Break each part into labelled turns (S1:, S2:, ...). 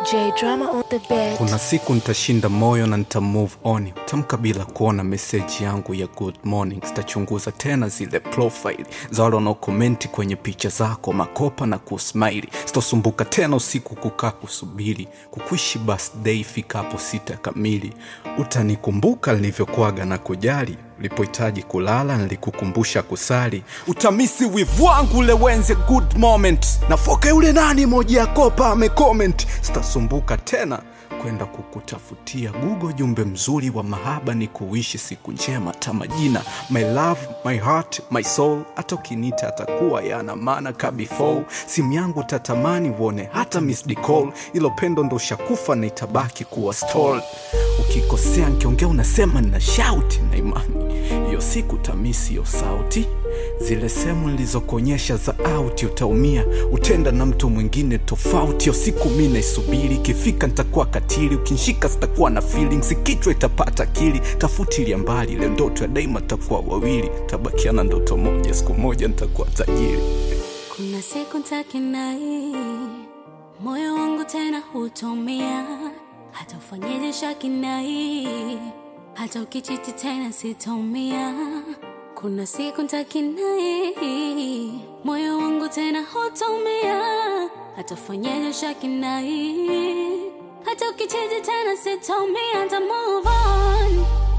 S1: J drama on the bed.
S2: kuna siku nitashinda moyo na nita move on tamka bila kuona meseji yangu ya good morning sitachunguza tena zile profile za wale wanaokomenti kwenye picha zako makopa na kusmaili sitosumbuka tena usiku kukaa kusubiri kukuishi birthday ifikapo sita kamili utanikumbuka nilivyokuaga na kujali ulipohitaji kulala nilikukumbusha kusali utamisi wivu wangu ule wenze good moment nafoka yule nani moja ya kopa amecomment sitasumbuka tena kwenda kukutafutia gugo jumbe mzuri wa mahaba ni kuishi siku njema ta majina my love my heart my soul hata ukinita atakuwa yana maana ka before simu yangu tatamani uone hata missed call ilo pendo ndo shakufa na itabaki kuwa stall ukikosea nkiongea unasema nina shauti na imani hiyo siku tamisi hiyo sauti zile sehemu nilizokuonyesha za auti utaumia utenda na mtu mwingine tofauti yo siku mi naisubiri ikifika nitakuwa katili ukinshika sitakuwa na feelings kichwa itapata akili tafutilia mbali ile ndoto ya daima takuwa wawili tabakiana ndoto moja siku moja nitakuwa tajiri
S3: Kuna siku ntakinai moyo wangu tena hutomia, hata ufanyeje shakinai, hata ukichiti tena sitomia. Kuna siku ntakinai moyo wangu tena hutomia, hata ufanyeje shakinai, hata ukichiti tena sitomia. Nita move on,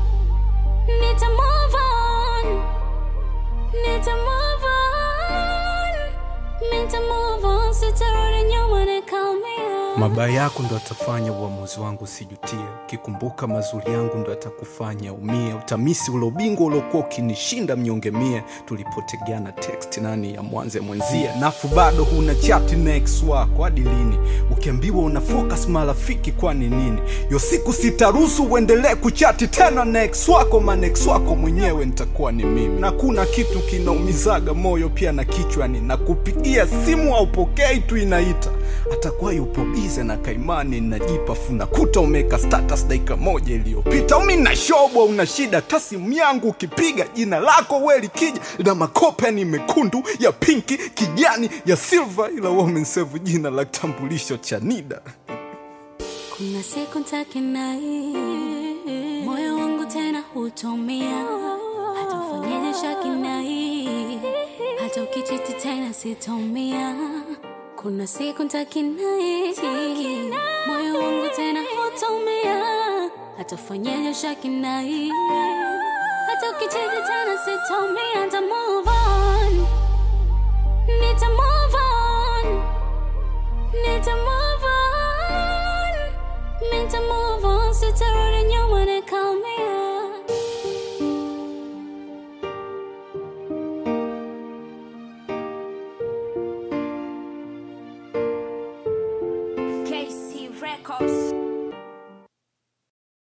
S3: nita move on. Need to move on. Need to move on. Sitarudi nyuma na call me up.
S2: mabaya yako ndo atafanya uamuzi wangu usijutie ukikumbuka mazuri yangu ndo atakufanya umie utamisi ule ubingwa uliokuwa ukinishinda mnyonge mie tulipotegeana text nani ya mwanze mwenzie nafu bado huna chati na ex wako hadi lini ukiambiwa una focus marafiki kwani nini yo siku sitaruhusu uendelee kuchati tena na ex wako maana ex wako mwenyewe nitakuwa ni mimi na kuna kitu kinaumizaga moyo pia na kichwani na kupigia simu aupokei tu inaita atakuwa yupo bize na kaimani najipa funakuta umeka status dakika moja iliyopita umi na shobwa una shida hata simu yangu ukipiga jina lako we likija na makopeni mekundu ya pinki kijani ya silva ila wamensevu jina la kitambulisho cha nida
S3: Kuna siku ntakinai moyo wangu tena hutomia, hata ufanyeje shakinai, hata ukichiti tena sitomia. Kuna siku ntakinai moyo wangu tena hutomia, hata ufanyeje shakinai, hata ukichiti tena sitomia. Nita move on, nita move on. Need to move on. Need to move on. Sitarudi nyuma na call me up.
S4: KC Records.